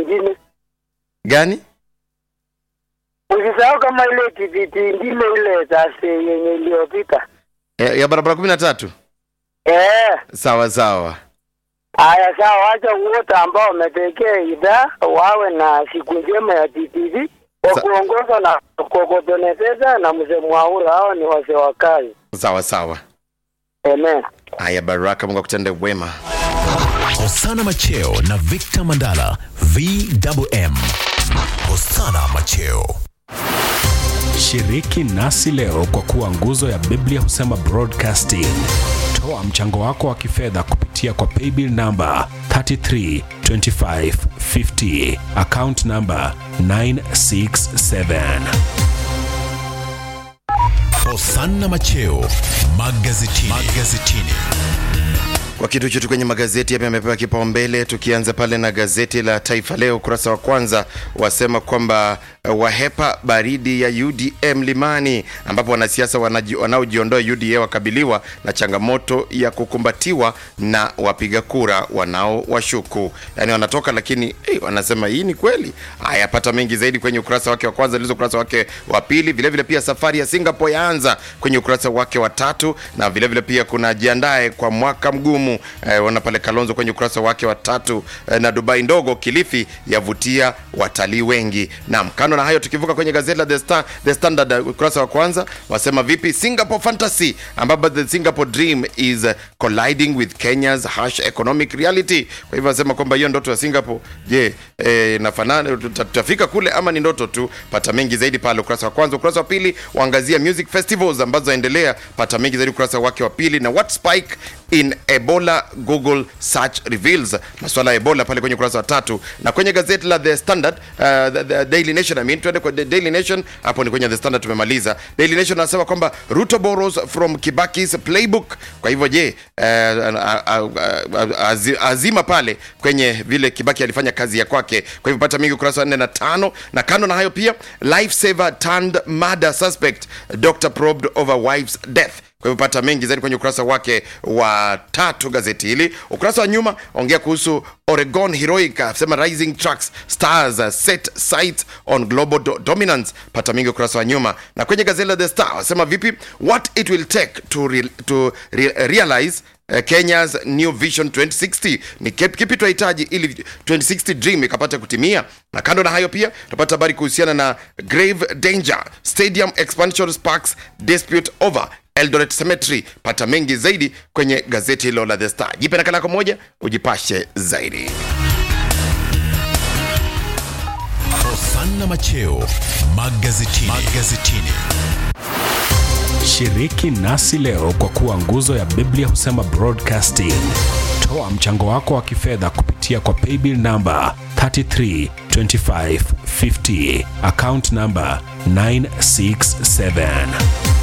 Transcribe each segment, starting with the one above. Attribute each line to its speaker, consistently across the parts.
Speaker 1: ingine.
Speaker 2: gani
Speaker 1: Usisahau kama ile TBT ingine ile Thursday yenye iliyopita.
Speaker 2: ya, ya barabara kumi na tatu
Speaker 1: Eh,
Speaker 2: sawa sawa
Speaker 1: haya sawa, wacha wote ambao wametekea idhaa wawe na siku njema ya TTV kwa
Speaker 2: Sa-
Speaker 1: kuongozwa na Kokotoneteza na mzee Mwaula. Hao ni wazee wa kazi.
Speaker 2: sawa sawa
Speaker 1: Amen.
Speaker 2: haya baraka mungu akutende wema
Speaker 3: Hosana Macheo na Victor Mandala VMM. Hosana Macheo.
Speaker 4: Shiriki nasi leo kwa kuwa nguzo ya Biblia husema broadcasting. Toa mchango wako wa kifedha kupitia kwa paybill namba 332550 account namba 967.
Speaker 3: Hosana Macheo magazetini. magazetini.
Speaker 2: kwa kitu chote kwenye magazeti yapi yamepewa kipaumbele tukianza pale na gazeti la taifa leo ukurasa wa kwanza wasema kwamba uh, wahepa baridi ya uda mlimani ambapo wanasiasa wanaji- wanaojiondoa uda wakabiliwa na changamoto ya kukumbatiwa na wapiga kura wanaowashuku yaani wanatoka lakini hey, wanasema hii ni kweli haya pata mengi zaidi kwenye ukurasa wake wa kwanza lizo ukurasa wake wa pili vilevile vile pia safari ya singapore yaanza kwenye ukurasa wake wa tatu na vilevile vile pia kuna jiandae kwa mwaka mgumu eh, wana pale kalonzo kwenye ukurasa wake wa tatu eh, na dubai ndogo kilifi yavutia watalii wengi nam kando na hayo tukivuka kwenye gazeti la the, Star, the standard eh, ukurasa wa kwanza wasema vipi singapore fantasy ambapo the singapore dream is eh, colliding with kenya's harsh economic reality kwa hivyo wasema kwamba hiyo ndoto ya singapore je eh, nafanana tuta- tutafika kule ama ni ndoto tu pata mengi zaidi pale ukurasa wa kwanza ukurasa wa pili waangazia music festivals ambazo zaendelea pata mengi zaidi ukurasa wake wa pili na what spike in ebola google search reveals maswala ya ebola pale kwenye ukurasa wa tatu na kwenye gazeti la the standard uh, the, the daily nation I mean, tuende kwa the daily nation hapo ni kwenye the standard tumemaliza daily nation anasema kwamba ruto borrows from kibakis playbook kwa hivyo je uh, uh, uh, uh, azi- azima pale kwenye vile kibaki alifanya kazi ya kwake kwa hivyo pata mingi ukurasa wa nne na tano na kando na hayo pia life saver turned murder suspect dr probed over wife's death kwa hivyo pata mengi zaidi kwenye ukurasa wake wa tatu gazeti hili ukurasa wa nyuma ongea kuhusu oregon heroic asema rising trucks stars uh, set sight on global do dominance pata mingi ukurasa wa nyuma na kwenye gazeti la the star wasema vipi what it will take to, re to re realize uh, Kenya's New Vision 2060 ni kipi kipi tunahitaji ili 2060 dream ikapata kutimia. Na kando na hayo pia tutapata habari kuhusiana na grave danger stadium expansion sparks dispute over Eldoret Cemetery. Pata mengi zaidi kwenye gazeti hilo la The Star. Jipe nakala yako moja ujipashe zaidi.
Speaker 3: Hosana Macheo magazetini. magazetini.
Speaker 4: Shiriki nasi leo kwa kuwa nguzo ya Biblia husema broadcasting. Toa mchango wako wa kifedha kupitia kwa paybill namba 332550 account namba 967.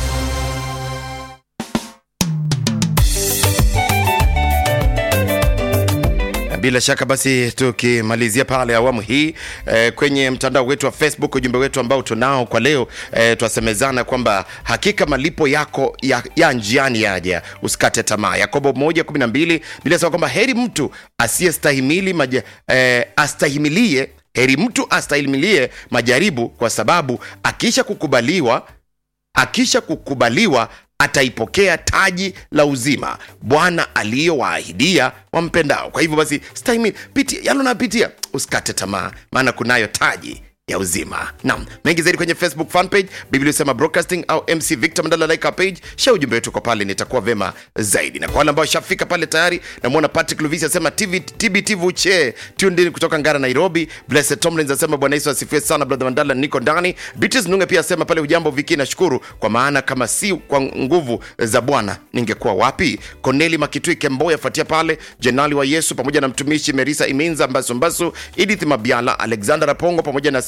Speaker 2: bila shaka basi tukimalizia pale awamu hii eh, kwenye mtandao wetu wa facebook ujumbe wetu ambao tunao kwa leo eh, twasemezana kwamba hakika malipo yako ya, ya njiani yaja usikate tamaa yakobo moja kumi na mbili bila sema kwamba heri mtu asiyestahimili maja, eh, astahimilie heri mtu astahimilie majaribu kwa sababu akisha kukubaliwa akisha kukubaliwa ataipokea taji la uzima bwana aliyowaahidia wampendao kwa hivyo basi stahimili pitia yalo napitia usikate tamaa maana kunayo taji ya uzima nam mengi zaidi kwenye facebook fanpage biblia usema broadcasting au mc victor mandala like our page sha ujumbe wetu kwa pale nitakuwa vema zaidi na kwa wale ambao shafika pale tayari namwona patrick luvisi asema TV, tbt vuche tundin kutoka ngara nairobi blessed tomlins asema bwana yesu asifiwe sana brother mandala niko ndani beatrice nunge pia asema pale ujambo viki nashukuru kwa maana kama si kwa nguvu za bwana ningekuwa wapi koneli makitui kemboya afuatia pale jenali wa yesu pamoja na mtumishi merisa iminza mbasumbasu edith mabiala alexander apongo pamoja na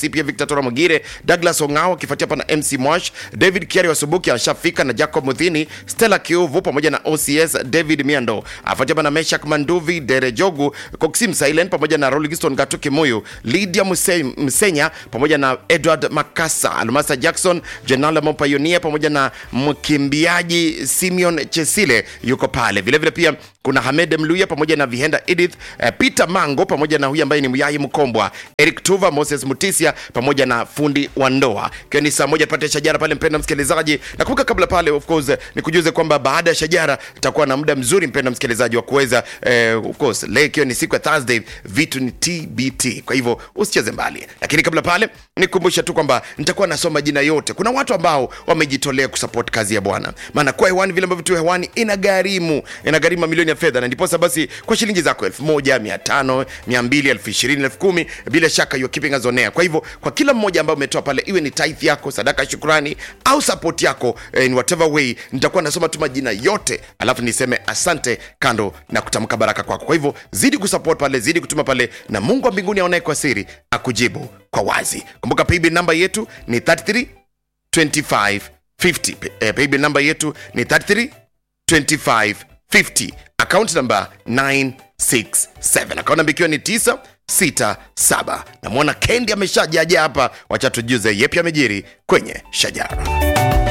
Speaker 2: Masi, pia Victor Tora Mogire, Douglas Ongao akifuatia hapa na MC Mwash, David Kiari Wasubuki ashafika na Jacob Muthini, Stella Kiuvu pamoja na OCS David Miando, afuatia hapa na Meshak Manduvi, Dere Jogu, Coxim Silent pamoja na Rolgiston Gatuki Muyu, Lydia Muse, Msenya pamoja na Edward Makasa, Almasa Jackson, Jenala Mopayonia pamoja na mkimbiaji Simeon Chesile yuko pale. Vile vile pia kuna Hamed Mluya pamoja na Vihenda Edith, eh, Peter Mango pamoja na huyu ambaye ni Muyai Mkombwa, Eric Tuva, Moses Mutisia pamoja na fundi wa ndoa. Ikiwa ni saa moja tupate shajara pale, mpenda msikilizaji. Nakumbuka kabla pale, of course, nikujuze kwamba baada ya shajara tutakuwa na muda mzuri, mpenda msikilizaji, wa kuweza eh, of course, leo ikiwa ni siku ya Thursday, vitu ni TBT, kwa hivyo usicheze mbali. Lakini kabla pale, nikukumbusha tu kwamba nitakuwa nasoma jina yote. Kuna watu ambao wamejitolea kusupport kazi ya Bwana, maana kwa hewani vile ambavyo tu hewani inagharimu inagharimu mamilioni ya fedha, na ndiposa basi kwa shilingi zako elfu moja mia tano mia mbili elfu ishirini elfu kumi bila shaka you are keeping us on air. Kwa hivyo kwa kila mmoja ambaye umetoa pale, iwe ni tithe yako, sadaka ya shukrani au support yako eh, in whatever way, nitakuwa nasoma tu majina yote, alafu niseme asante kando na kutamka baraka kwako. Kwa hivyo zidi kusupport pale, zidi kutuma pale, na Mungu wa mbinguni aonaye kwa siri akujibu kwa wazi. Kumbuka paybill namba yetu ni 33 25 50. Eh, paybill namba yetu ni 33 25 50. Account namba 967. Account namba ikiwa ni 967. Namwona Kendi ameshajaja hapa, wacha tujuze yepi amejiri kwenye shajara.